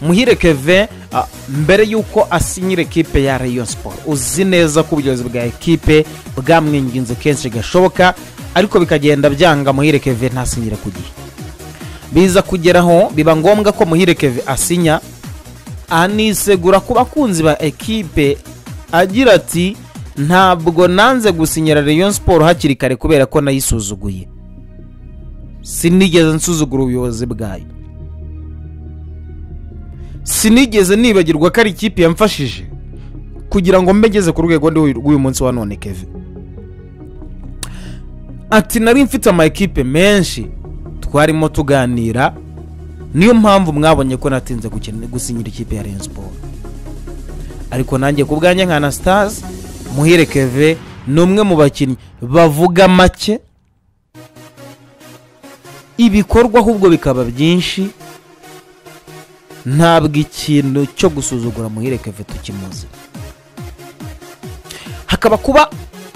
muhire keve mbere y'uko asinyira ekipe ya rayon siporo uzi neza ko ubuyobozi bwa ekipe bwamwinginze kenshi gashoboka ariko bikagenda byanga muhire keve ntasinyire ku gihe biza kugeraho biba ngombwa ko muhire keve asinya anisegura ku bakunzi ba ekipe agira ati ntabwo nanze gusinyira rayon siporo hakiri kare kubera ko nayisuzuguye sinigeze nsuzugura ubuyobozi bwayo sinigeze nibagirwa ko ari ikipe yamfashije kugira ngo mbe ngeze ku rwego rw'uyu munsi wa none keve ati nari mfite ama ekipe menshi twarimo tuganira niyo mpamvu mwabonye ko natinze gusinyira ikipe ya rayon siporo ariko nanjye ku bwanjye nka anasitazi muhire keve ni umwe mu bakinnyi bavuga make ibikorwa ahubwo bikaba byinshi ntabwo ikintu cyo gusuzugura muhire keve tukimuzi hakaba kuba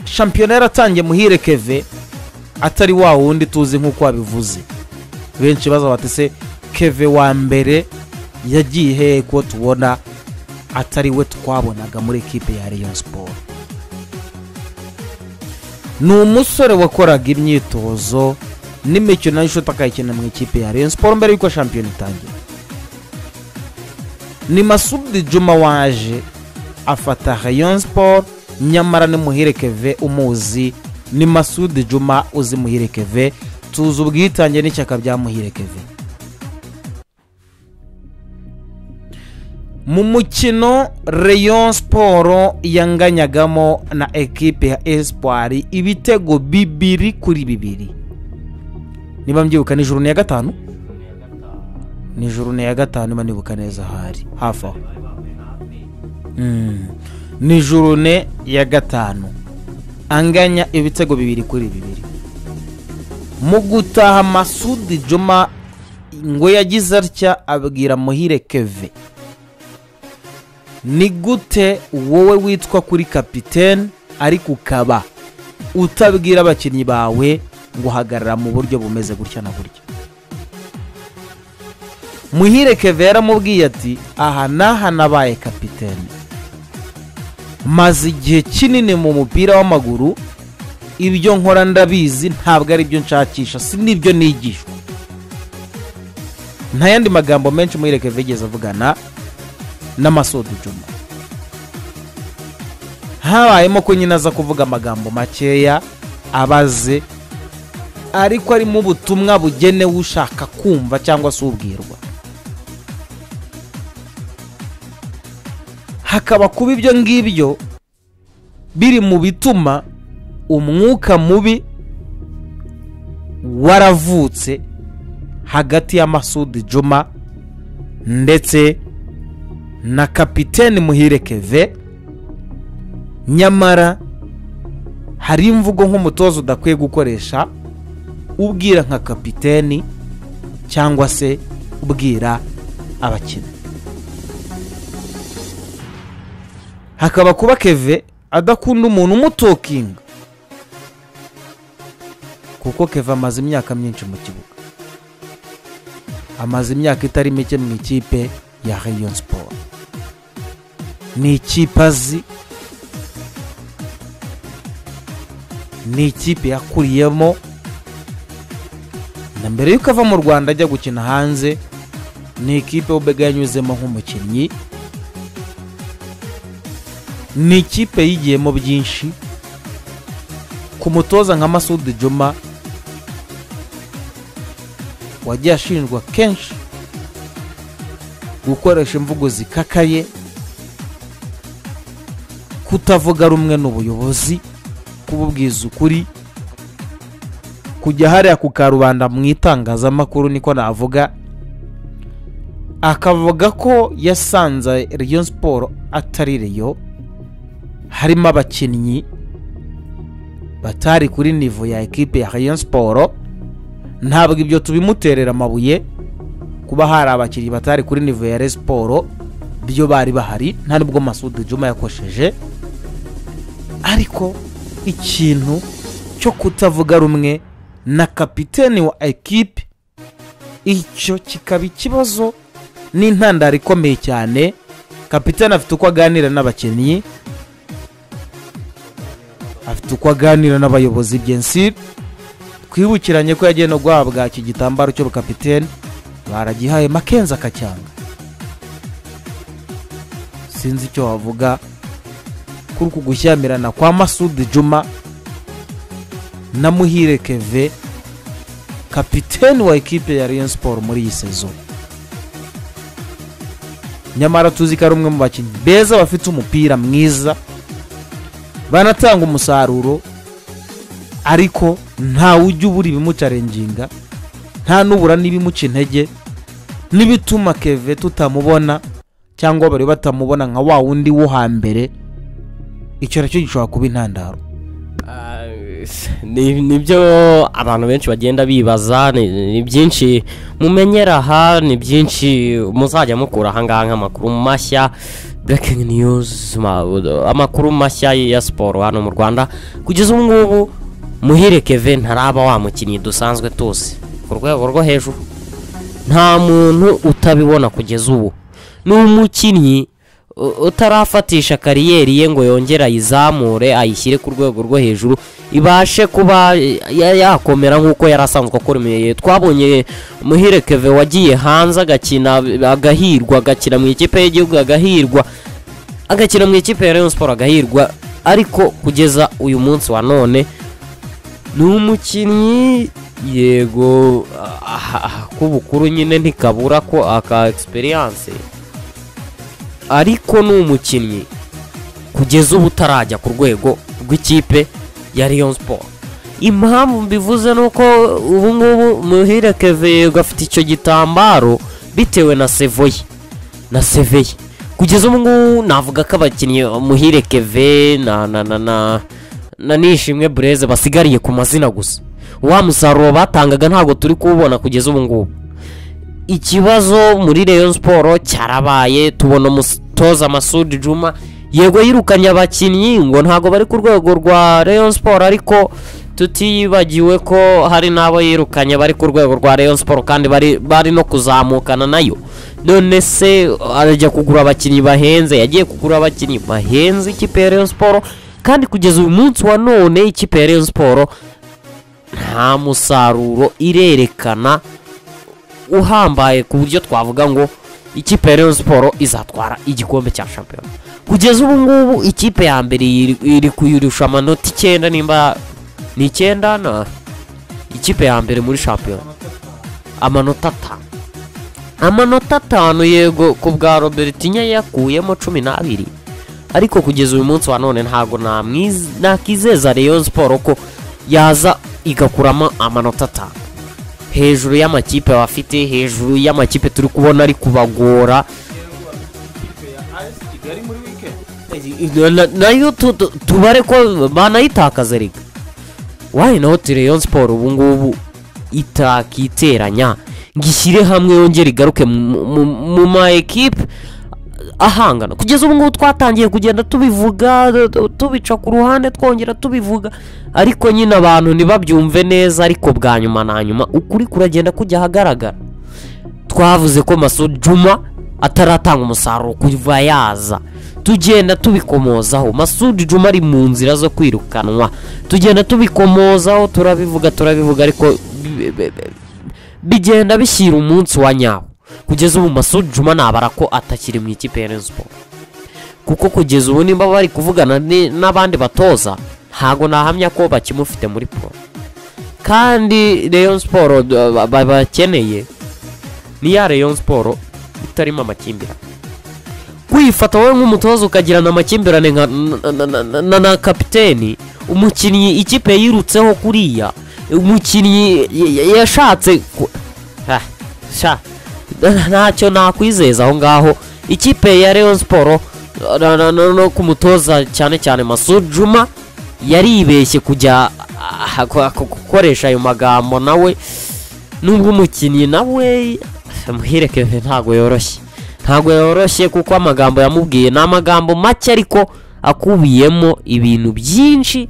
shampiyona yaratangiye muhire keve atari wa wundi tuzi nk'uko wabivuze benshi baza bati se keve wa mbere yagiye hehe ko tubona atari we twabonaga muri ekipe ya rayon siporo ni umusore wakoraga imyitozo n'imikino y'ishoti akayikina mu ikipe ya rayon siporo mbere y'uko shampiyona itangira ni masudi juma waje afata rayon siporo nyamara ni muhire keve umuzi ni masudi juma uzi muhire keve tuzi ubwitange n'ishyaka bya muhire keve mu mukino rayon siporo yanganyagamo na ekipe ya esipari ibitego bibiri kuri bibiri niba mbyibuka nijoro ni iya gatanu nijoro ni iya gatanu niba nibuka neza ahari hafi aho nijoro ni iya gatanu anganya ibitego bibiri kuri bibiri mu gutaha masudi juma ngo yagize atya abwira muhire keve ni gute wowe witwa kuri kapitene ariko ukaba utabwira abakinnyi bawe ngo uhagarara mu buryo bumeze gutya na gutya muhire keve yaramubwiye ati aha n'aha nabaye kapitene maze igihe kinini mu mupira w'amaguru ibyo nkora ndabizi ntabwo ari byo nshakisha si n'ibyo nigishwa nta yandi magambo menshi muhire keve yigeze avugana n'amasodi juma habayemo ko nyine aza kuvuga amagambo makeya abaze ariko arimo ubutumwa bugenewe ushaka kumva cyangwa se ubwirwa hakaba kuba ibyo ngibyo biri mu bituma umwuka mubi waravutse hagati y'amasudi juma ndetse na kapitene muhire keve nyamara hari imvugo nk'umutoza udakwiye gukoresha ubwira nka kapitene cyangwa se ubwira abakinnyi hakaba kuba keve adakunda umuntu umutokinga kuko keve amaze imyaka myinshi mu kibuga amaze imyaka itari mike mu ikipe ya rayon siporo ni ikipe azi ni ikipe yakuriyemo na mbere y'uko ava mu rwanda ajya gukina hanze ni ikipe ubega yanyuzemo nk'umukinnyi ni ikipe yigiyemo byinshi ku mutoza nka masudi juma wagiye ashinjwa kenshi gukoresha imvugo zikakaye kutavuga rumwe n'ubuyobozi kububwiza ukuri kujya hariya ku karubanda mu itangazamakuru niko navuga akavuga ko yasanze riyo siporo atari riyo harimo abakinnyi batari kuri nivo ya ekipe ya riyo siporo ntabwo ibyo tubimuterera amabuye kuba hari abakinnyi batari kuri nivo ya siporo byo bari bahari nta nubwo masudi juma yakosheje ariko ikintu cyo kutavuga rumwe na kapitene wa ekipe icyo kikaba ikibazo ni intandaro ikomeye cyane kapitani afite uko aganira n'abakinnyi afite uko aganira n'abayobozi byensiri twibukiranye ko yagiye no guhabwa iki gitambaro cy'ubukapitene baragihaye makenzi akacyanga sinzi icyo wavuga kuri uku gushyamirana kwa masudi juma na muhire keve kapitene wa ekipe ya Rayon siporo muri iyi sezo nyamara tuzi ko ari umwe mu bakinnyi beza bafite umupira mwiza banatanga umusaruro ariko ntawe ujya ubura ibimucarenginga nta n'ubura n'ibimuca intege n'ibituma keve tutamubona cyangwa bari batamubona nka wa wundi wo hambere icyo nacyo gishobora kuba intandaro nibyo abantu benshi bagenda bibaza ni byinshi mumenyera aha ni byinshi muzajya mukura ahangaha nk'amakuru mashya breaking news amakuru mashya ya siporo hano mu rwanda kugeza ubu ngubu muhire keve ntaraba wa mukinnyi dusanzwe tuzi ku rwego rwo hejuru nta muntu utabibona kugeza ubu ni umukinnyi utarafatisha kariyeri ye ngo yongere ayizamure ayishyire ku rwego rwo hejuru ibashe kuba yakomera nk'uko yari asanzwe akomeye twabonye muhire keve wagiye hanze agakina agahirwa agakina mu ikipe y'igihugu agahirwa agakina mu ikipe ya Rayon siporo agahirwa ariko kugeza uyu munsi wa none ni umukinnyi yego k'ubukuru nyine ntikabura ko aka egisperiyanse ariko ni umukinnyi kugeza ubu utarajya ku rwego rw'ikipe ya Rayon siporo impamvu mbivuze ni uko ubu ngubu muhire keve gafite icyo gitambaro bitewe na sevoye na seveye kugeza ubu ngubu navuga ko abakinnyi muhire keve na na na na na nishimwe bureze basigariye ku mazina gusa wa musaruro batangaga ntabwo turi kuwubona kugeza ubu ngubu ikibazo muri Rayon siporo cyarabaye tubona umutoza amasudi juma yego yirukanye abakinnyi ngo ntabwo bari ku rwego rwa Rayon siporo ariko tutibagiwe ko hari n'abo yirukanye bari ku rwego rwa Rayon siporo kandi bari bari no kuzamukana nayo none se arajya kugura abakinnyi bahenze yagiye kugura abakinnyi bahenze ikipe ya Rayon siporo kandi kugeza uyu munsi wa none ikipe ya Rayon siporo nta musaruro irerekana uhambaye ku buryo twavuga ngo ikipe ya Rayon siporo izatwara igikombe cya shampiyona kugeza ubu ngubu ikipe ya mbere iri kuyirusha amanota icyenda nimba ni icyenda na ikipe ya mbere muri shampiyona amanota atanu amanota atanu yego ku bwa robertinya yakuyemo cumi n'abiri ariko kugeza uyu munsi wa none ntabwo nakizeza Rayon siporo ko yaza igakuramo amanota atanu hejuru y'amakipe bafite hejuru y'amakipe turi kubona ari kubagora nayo tubare ko banayitakaza reka wayi naho Rayon siporo ubu ngubu itakiteranya ngo ishyire hamwe yongere igaruke mu ma ekipe ahangana kugeza ubu ngubu twatangiye kugenda tubivuga tubica ku ruhande twongera tubivuga ariko nyine abantu ntibabyumve neza ariko bwa nyuma na nyuma ukuri kuragenda kujya ahagaragara twavuze ko masudi juma ataratanga umusaruro kuva yaza tugenda tubikomozaho masudi juma ari mu nzira zo kwirukanwa tugenda tubikomozaho turabivuga turabivuga ariko bigenda bishyira umunsi wa nyawo kugeza ubu masudi juma nabara ko atakiri mu ikipe ya siporo kuko kugeza ubu nimba bari kuvugana n'abandi batoza ntabwo nahamya ko bakimufite muri pro kandi Rayon siporo bakeneye ni ya Rayon siporo itarimo amakimbirane kwifata wowe nk'umutoza ukagirana amakimbirane na kapiteni umukinnyi ikipe yirutseho kuriya umukinnyi yashatse ntacyo nakwizeza aho ngaho ikipe ya Rayon siporo no ku mutoza cyane cyane Juma yaribeshye kujya gukoresha ayo magambo nawe nubwo umukinnyi nawe muherekeze ntabwo yoroshye ntabwo yoroshye kuko amagambo yamubwiye ni amagambo make ariko akubiyemo ibintu byinshi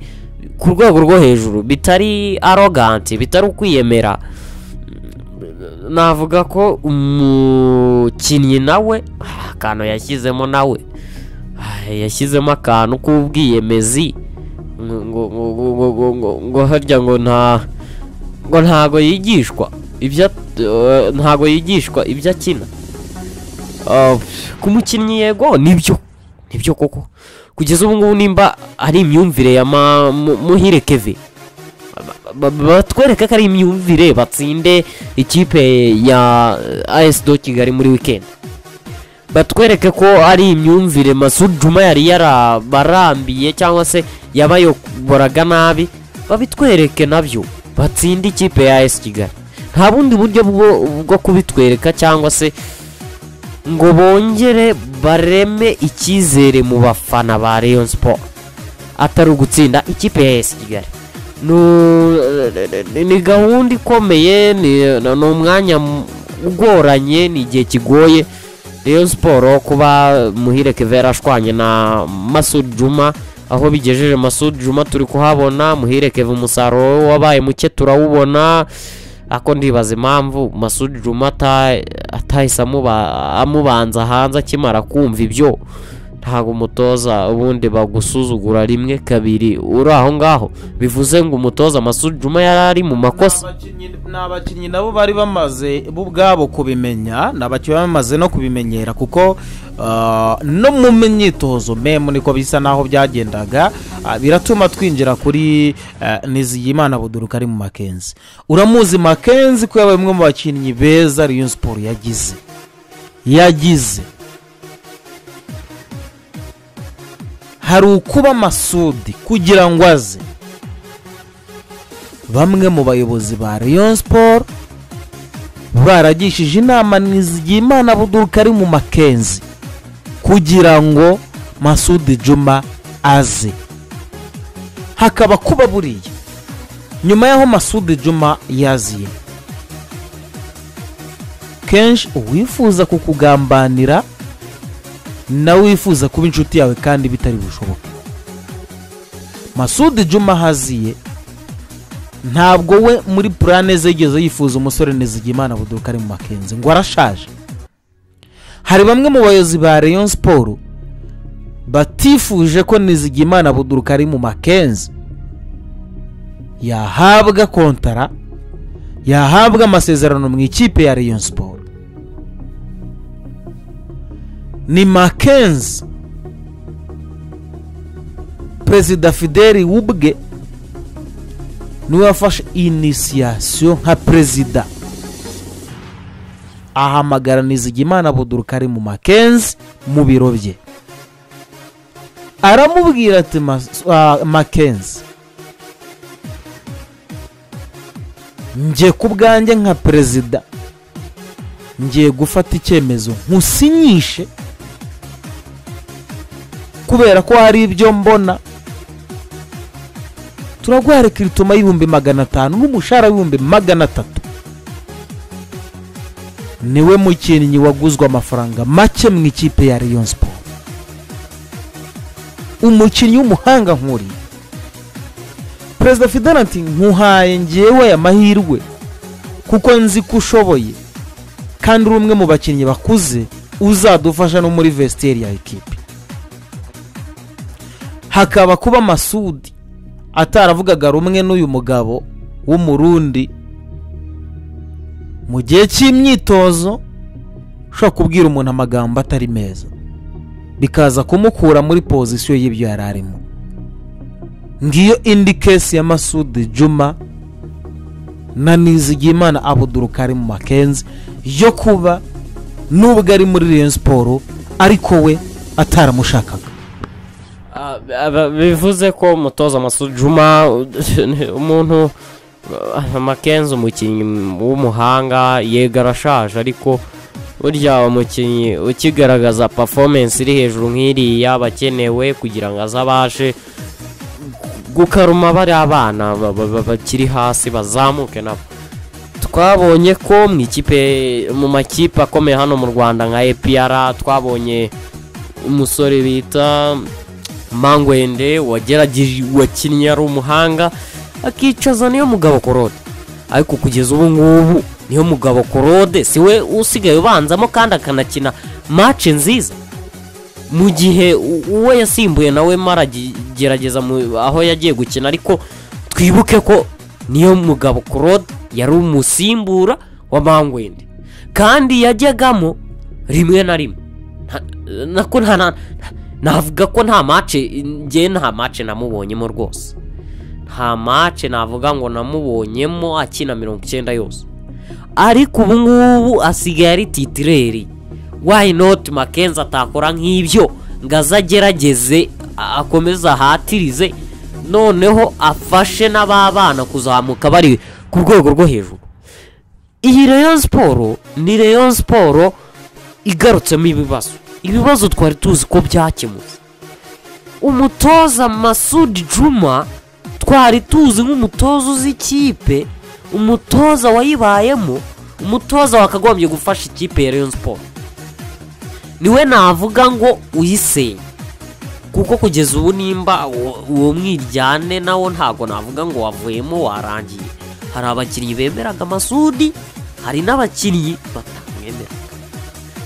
ku rwego rwo hejuru bitari aroganti bitari ukwiyemera navuga ko umukinnyi nawe ah, akantu yashyizemo nawe Ah, yashyizemo akantu k'ubwiyemezi ngo- ngo- ngo- ngo- ngo- ngo- ngo harya ngo nta ngo ntago yigishwa ibyo at- eh, ntago yigishwa ibyo akina Ah, ku mukinnyi yego nibyo nibyo koko kugeza ubu ngubu nimba ari imyumvire ya ma- mu- muhire keve ba- ba- batwereke ko ari imyumvire batsinde ikipe ya AS do Kigali muri weekend batwereke ko ari imyumvire Masud Juma yari yarabarambiye cyangwa se yabayoboraga nabi babitwereke nabyo batsinde ikipe ya AS Kigali nta bundi buryo bwo, bwo kubitwereka cyangwa se ngo bongere bareme icyizere mu bafana ba Rayon Sport atari ugutsinda ikipe ya AS Kigali Nu- ni- ni gahunda ikomeye ni ni umwanya m- ugoranye ni igihe kigoye Rayon siporo kuba muhire keve yarashwanye na masud juma aho bigejeje masud juma turi kuhabona muhire keve umusaruro we wabaye muke turawubona ako ndibaza impamvu masud juma ata- atahise amuba- amubanza hanze akimara kumva ibyo ntabwo umutoza ubundi bagusuzugura rimwe kabiri uri aho ngaho bivuze ngo umutoza masud juma yari ari mu makosa Abakinnyi- ni abakinnyi nabo bari bamaze bo ubwabo kubimenya ni abakinnyi bamaze no kubimenyera kuko ah, no mu myitozo memu niko bisa n'aho byagendaga Ah, biratuma twinjira kuri ah, nizigiyimana buduruka ari mu makenzi uramuzi makenzi ko yabaye umwe mu bakinnyi beza riyo siporo yagize yagize hari ukuba masudi kugira ngo aze bamwe mu bayobozi ba Rayon Sport baragishije inama Nizigiyimana Buduruka ari mu Makenzi kugira ngo Masudi Juma aze hakaba kuba buriya nyuma y'aho Masudi Juma yaziye kenshi uwifuza kukugambanira nawe wifuza kuba inshuti yawe kandi bitari bushoboke Masudi Juma haziye ntabwo we muri purane ze yigeze yifuza umusore Nizigiyimana buduruka ari mu makenzi ngo arashaje hari bamwe mu bayobozi ba Rayon Sport batifuje ko Nizigiyimana buduruka ari mu makenzi yahabwa kontara yahabwa amasezerano mu ikipe ya Rayon Sport ni makenzi perezida fideli wubwe niwe wafashe inisiyasiyo nka perezida ahamagara nizigimana buduruka ari mu makenzi mu biro bye aramubwira ati Mas- ah, makenzi njye ku bwanjye nka perezida ngiye gufata icyemezo nkusinyishe kubera ko hari ibyo mbona turaguha rekiritoma y'ibihumbi magana atanu n'umushahara w'ibihumbi magana atatu niwe mukinnyi waguzwe amafaranga make mu ikipe ya Rayon Sport umukinnyi w'umuhanga nkuriya perezida fidel ati nkuhaye ngewe aya mahirwe kuko nzi ko ushoboye kandi uri umwe mu bakinnyi bakuze uzadufasha no muri vestiaire ya ekipe hakaba kuba masudi ataravugaga rumwe n'uyu mugabo w'umurundi mu gihe cy'imyitozo ushobora kubwira umuntu amagambo atari meza bikaza kumukura muri pozisiyo y'ibyo yari arimo ngiyo indi kesi ya masudi juma na nizigiyimana abuduruka ari mu makenzi yo kuba nubwo ari muri Rayon siporo ariko we ataramushakaga Ah, aba- bivuze ko umutoza Masud Juma umuntu ah, Makenzi umukinnyi w'umuhanga yego arashaje ariko burya umukinnyi ukigaragaza performance iri hejuru nk'iriya aba akenewe kugira ngo aze abashe gukaruma bari abana ba- ba- ba- bakiri hasi bazamuke nabo twabonye ko mu ikipe mu makipe akomeye hano mu Rwanda nka APR twabonye umusore bita mangwende wagerageje wakinnye ari umuhanga akicaza niyo mugabo korode ariko kugeza ubu ngubu niyo mugabo korode si we usigaye ubanzamo kandi akanakina maci nziza mu gihe u- uwo yasimbuye nawe maragerageza aho yagiye gukina ariko twibuke ko niyo mugabo korode yari umusimbura wa mangwende kandi yajyagamo rimwe na rimwe Nta- nako nta- nta- navuga ko nta mace njye nta mace namubonyemo rwose nta mace navuga ngo namubonyemo akina mirongo icyenda yose ariko ubu ngubu asigaye ari titireri why not makenzi atakora nk'ibyo ngo aze agerageze a- akomeze ahatirize noneho afashe n'ababana kuzamuka bari ku rwego rwo hejuru iyi reyo siporo ni reyo siporo igarutsemo ibibazo ibibazo twari tuzi ko byakemutse umutoza masudi juma twari tuzi nk'umutoza uzi ikipe umutoza wayibayemo umutoza wakagombye gufasha ikipe ya rayon sport niwe navuga ngo uyisenye kuko kugeza ubu nimba uwo- uwo mwiryane nawo ntago navuga ngo wavuyemo warangiye hari abakinnyi bemeraga masudi hari n'abakinnyi batamwemera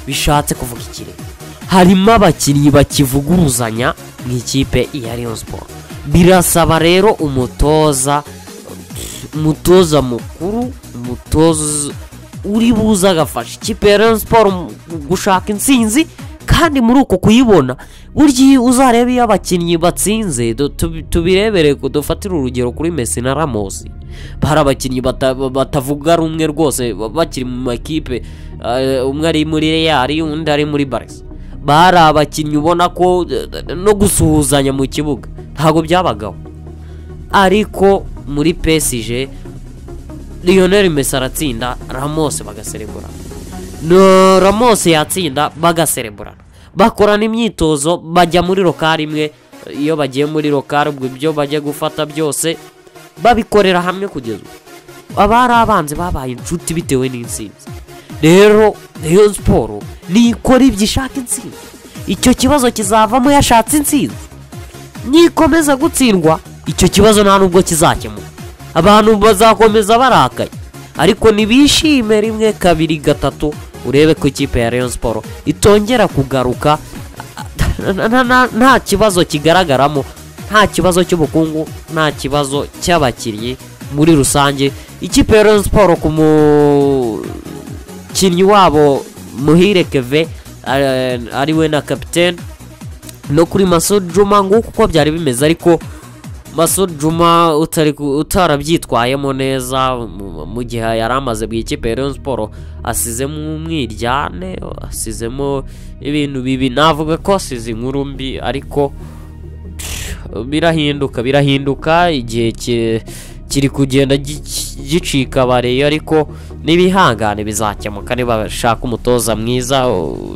bishatse kuvuga ikirere harimo abakinnyi bakivuguruzanya mu ikipe iya Rayon Sport birasaba rero umutoza umutoza mukuru umutoza uri buze agafasha ikipe ya Rayon Sport mu- gushaka intsinzi kandi muri uko kuyibona burya iyo uzareba iyo abakinnyi batsinze du- tubi- tubirebere ku- dufatire urugero kuri Messi na Ramos hari abakinnyi bata- batavuga rumwe rwose ba- bakiri mu makipe eh, umwe ari muri Real undi ari muri Barca bari abakinnyi ubona ko eh, no gusuhuzanya mu kibuga ntabwo byabagaho ariko muri PSG Lionel Messi aratsinda Ramos bagaserebura no Ramos yatsinda bagaserebura bakorana imyitozo bajya muri rokari imwe iyo bagiye muri rokari ubwo ibyo bajya gufata byose babikorera hamwe kugeza ubu abari abanzi babaye inshuti bitewe n'intsinzi rero Rayon siporo nikora ibyo ishaka intsinzi icyo kibazo kizavamo yashatse intsinzi nikomeza gutsindwa icyo kibazo nta nubwo kizakemuka abantu bazakomeza barakaye ariko ntibishime rimwe kabiri gatatu urebe ko ikipe ya Rayon Sport itongera kugaruka nta- nta- nta- nta kibazo kigaragaramo nta kibazo cy'ubukungu nta kibazo cy'abakinnyi muri rusange ikipe ya Rayon Sport ku mukinnyi wabo muhire keve eh, ari we na kapitene no kuri Masud Juma nguko uko byari bimeze ariko Masud Juma utari ku- utarabyitwayemo neza mu- mu gihe yari amaze mu ikipe ya Rayon Sport asizemo umwiryane asizemo ibintu bibi navuga ko asize inkuru mbi ariko birahinduka birahinduka igihe ki- kiri kugenda gi- gicika abareyo ariko n'ibihangane bizakemuka nibashaka umutoza mwiza u-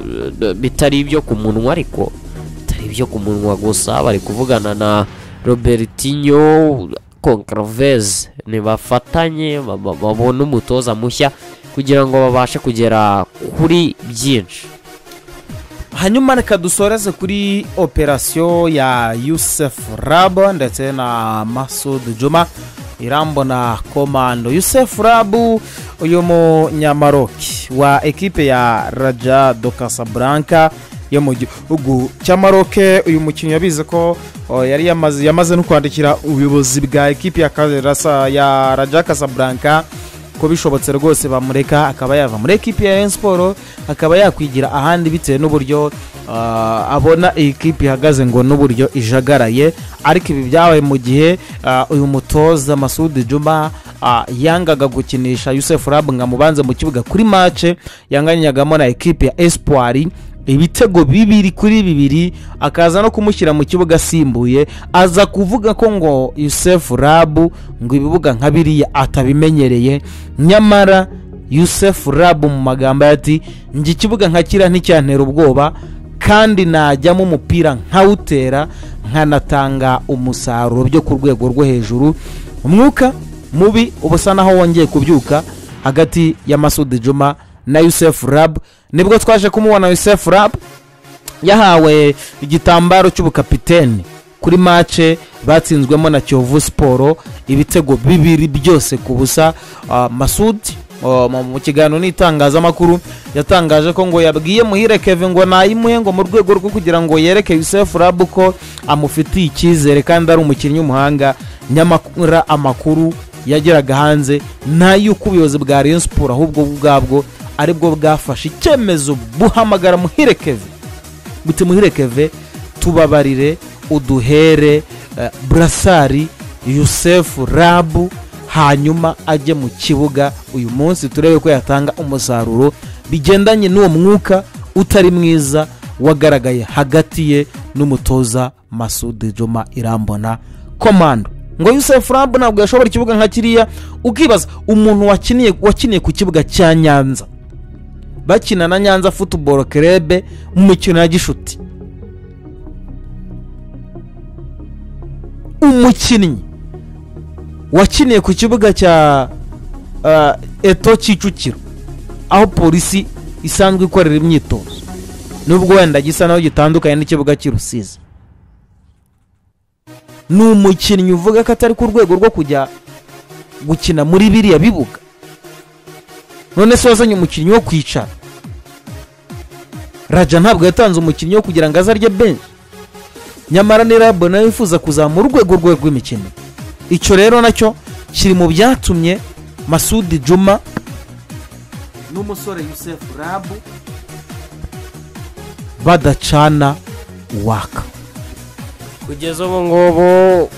bitari ibyo ku munwa ariko bitari ibyo ku munwa gusa bari kuvugana na robertinho concravez nibafatanye ba- ba- babone umutoza mushya kugira ngo babashe kugera kuri byinshi hanyuma reka dusoreze kuri operasiyo ya yusefu rabu ndetse na masudu juma irambona komando yusefu rabu uyu munyamaroki wa ekipe ya raja do casablanca yo mu gihugu cy'amaroke uyu mukinnyi yabizi ko o, yari yamaze yamaze no kwandikira ubuyobozi bwa ekipe ya Kalerasa- ya raja casablanca ko bishobotse rwose bamureka akaba yava muri ekipi ya Rayon Sport akaba yakwigira ahandi bitewe n'uburyo ah, abona iyi kipe ihagaze ngo n'uburyo ijagaraye ariko ibi byabaye mu gihe ah, uyu mutoza Masudi Juma ah, yangaga gukinisha Yusuf Rab ngo amubanze mu kibuga kuri mace yanganyagamo na ekipi ya Espoir ibitego bibiri kuri bibiri akaza no kumushyira mu kibuga asimbuye aza kuvuga ko ngo yusefu rabu ngo ibibuga nka biriya atabimenyereye nyamara yusefu rabu mu magambo ye ati njye ikibuga nka kiriya nticyantera ubwoba kandi najyamo umupira nkawutera nkanatanga umusaruro byo ku rwego rwo hejuru umwuka mubi uba usa naho wongeye kubyuka hagati ya masudi juma na yusefu rabu nibwo twaje kumubona yusefu rabu yahawe igitambaro cy'ubukapiteni kuri mace batsinzwemo na kiyovu siporo ibitego bibiri byose ku busa Ah, masudi oh, mu- mu kiganiro n'itangazamakuru yatangaje ko ngo yabwiye muhire keve ngo nayimuhe ngo mu rwego rwo kugira ngo yereke yusefu rabu ko amufitiye icyizere kandi ari umukinnyi w'umuhanga nyamara amakuru yageraga hanze n'ay'uko ubuyobozi bwa rayon siporo ahubwo bwo ubwabwo aribwo bwafashe icyemezo buhamagara muhire keve buti muhire keve tubabarire uduhere eh, burasari yusefu rabu hanyuma ajye mu kibuga uyu munsi turebe ko yatanga umusaruro bigendanye n'uwo mwuka utari mwiza wagaragaye hagati ye n'umutoza masudi juma irambona komando ngo yusefu rabu ntabwo yashobora ikibuga nka kiriya ukibaza umuntu wakiniye wakiniye ku kibuga cya nyanza bakina na nyanza futuboro kerebe mu mikino ya gishuti umukinnyi wakiniye ku kibuga cya ah, eto kicukiro aho polisi isanzwe ikorera imyitozo nubwo wenda gisa naho gitandukanye n'ikibuga cy'i rusizi ni umukinnyi uvuga ko atari ku rwego rwo kujya gukina muri biriya bibuga none se wazanye umukinnyi wo kwicara raja ntabwo yatanze umukinnyi wo kugira ngo azarye benshi nyamara ni rabo nawe yifuza kuzamura urwego rwe rw'imikino icyo rero nacyo kiri mu byatumye masudi juma n'umusore yusefu rabu badacana waka kugeza ubu ngubu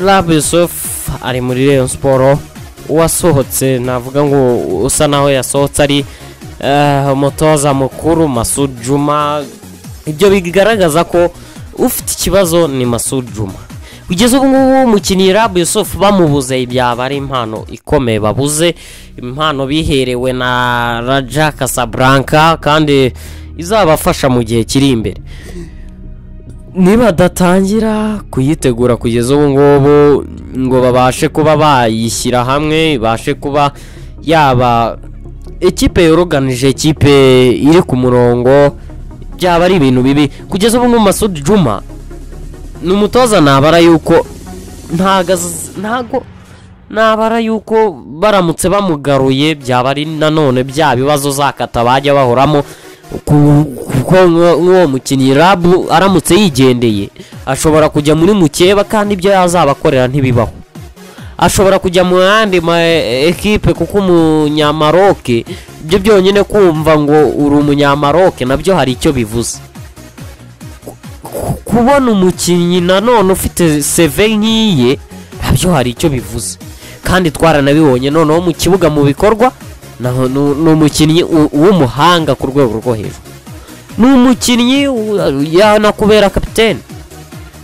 rabu yusufu ari muri reyo siporo uwasohotse navuga ngo usa naho yasohotse ari eh, umutoza mukuru masud juma ibyo bigaragaza ko ufite ikibazo ni masud juma kugeza ubu ngubu umukinnyi rabu yusufu bamubuze ibyaba ari impano ikomeye babuze impano biherewe na raja casablanca kandi izabafasha mu gihe kiri imbere niba adatangira kuyitegura kugeza ubu ngubu ngo babashe kuba bayishyira hamwe ibashe kuba yaba ikipe yoroganije ikipe iri ku murongo byaba ari ibintu bibi kugeza ubu ngubu masudi juma ni umutoza nabara yuko ntago az- ntago nabara yuko baramutse bamugaruye byaba ari nanone bya bibazo zakata bajya bahoramo ku- kuko nk'uwo nk'uwo mukinnyi rabu aramutse yigendeye ashobora kujya muri mukeba kandi ibyo yazabakorera ntibibaho ashobora kujya mu yandi ma ekipe kuko umunyamaroke ibyo byonyine kumva ngo uri umunyamaroke nabyo hari icyo bivuze kubona umukinnyi nanone ufite seve nk'iye nabyo hari icyo bivuze kandi twaranabibonye noneho mu kibuga mu bikorwa naho ni ni umukinnyi u- w'umuhanga ku rwego rwo hejuru ni umukinnyi u- yanakubera kapitene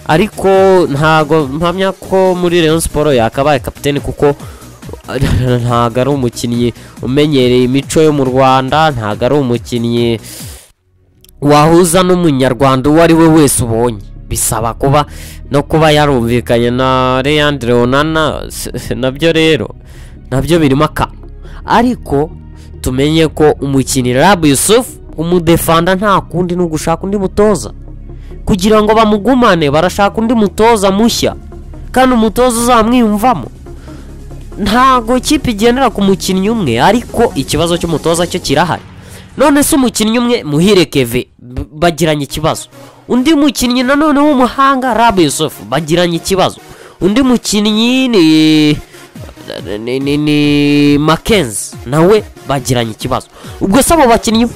ariko ntago mpamya ko muri Rayon Sport yakabaye kapitene kuko ntago ari umukinnyi umenyereye imico yo mu Rwanda ntago ari umukinnyi wahuza n'umunyarwanda uwo ari we wese ubonye bisaba kuba no kuba yarumvikanye na Leandre Onana s- nabyo rero nabyo birimo akantu ariko tumenye ko umukinnyi Rabu Yusuf umudefanda nta kundi ni ugushaka undi mutoza kugira ngo bamugumane barashaka undi mutoza mushya kandi umutoza uzamwiyumvamo ntago ikipe igendera ku mukinnyi umwe ariko ikibazo cy'umutoza cyo kirahari none se umukinnyi umwe muhire keve b- bagiranye ikibazo undi mukinnyi nanone w'umuhanga rabu yusufu bagiranye ikibazo undi mukinnyi ni ni, ni, ni makenzi nawe bagiranye ikibazo ubwo se abo bakinnyi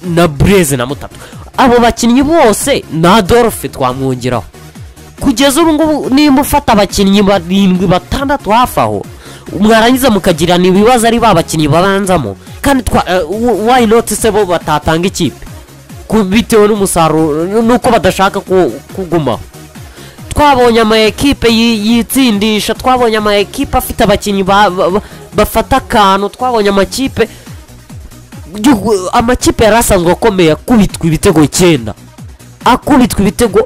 na bureze na mutatu abo bakinnyi bose na adolphe twamwongeraho kugeza ubu ngubu nimba ufata abakinnyi barindwi batandatu hafi aho mwarangiza mukagirana ibibazo ari ba bakinnyi babanzamo kandi twa uh, why not se bo batatanga ikipe Ku- bitewe n'umusaruro nuko badashaka ku- kugumaho twabonye ama ekipe yi- yitsindisha twabonye ama ekipe afite abakinnyi ba- ba- ba- bafata akantu twabonye amakipe gihugu- amakipe yari asanzwe akomeye akubitwa ibitego icyenda akubitwa ibitego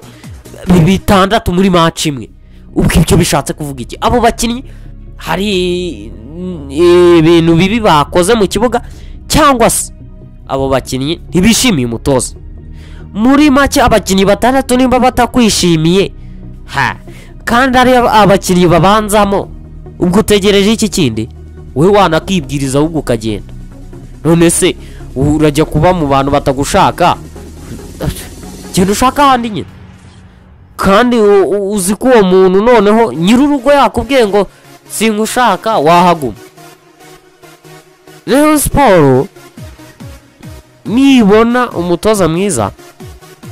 bi- bitandatu muri maci imwe ubwo ibyo bishatse kuvuga iki abo bakinnyi hari mm, ibintu bibi bakoze mu kibuga cyangwa se abo bakinnyi ntibishimiye umutoza muri make abakinnyi batandatu nimba batakwishimiye ha kandi ari abakinnyi babanzamo ubwo utegereje iki kindi wowe wanakibwiriza ahubwo ukagenda none se urajya kuba mu bantu batagushaka genda ushaka ahandi nyine kandi u- u- uzi ko uwo muntu noneho nyir'urugo yakubwiye ngo singushaka wahaguma rero siporo nibona umutoza mwiza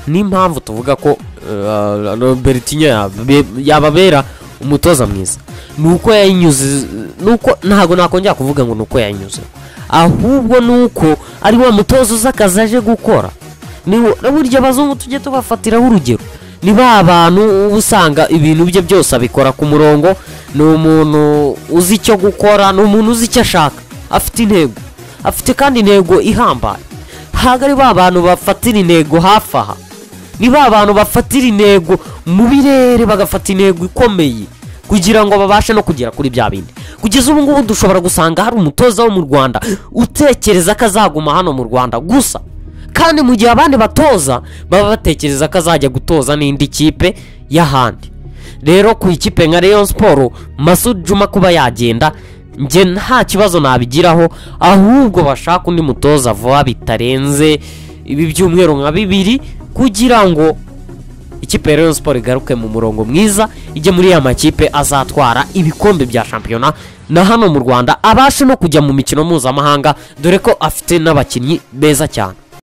n'impamvu tuvuga ko eh, robertinho yabe- yababera umutoza mwiza ni uko yayinyuze nuko ntabwo nakongera kuvuga ngo ni uko yayinyuze ahubwo ni uko ari wa mutoza uzi akazi aje gukora ni wo- burya abazungu tujye tubafatiraho urugero ni ba bantu uba usanga ibintu bye byose abikora ku murongo ni umuntu uzi icyo gukora ni umuntu uzi icyo ashaka afite intego afite kandi intego ihambaye ntabwo ari ba bantu bafatira intego hafi aha ni ba bantu bafatira intego mu birere bagafata intego ikomeye kugira ngo babashe no kugera kuri bya bindi kugeza ubu ngubu dushobora gusanga hari umutoza wo mu rwanda utekereza ko azaguma hano mu rwanda gusa kandi mu gihe abandi batoza baba batekereza ko azajya gutoza n'indi kipe y'ahandi rero ku ikipe nka Rayon Sport Masud Juma kuba yagenda njye nta kibazo nabigiraho ahubwo bashaka undi mutoza vuba bitarenze ibi byumweru nka bibiri kugira ngo ikipe ya Rayon Sport igaruke mu murongo mwiza ijye muri ya makipe azatwara ibikombe bya shampiyona na hano mu Rwanda abashe no kujya mu mikino mpuzamahanga dore ko afite n'abakinnyi beza cyane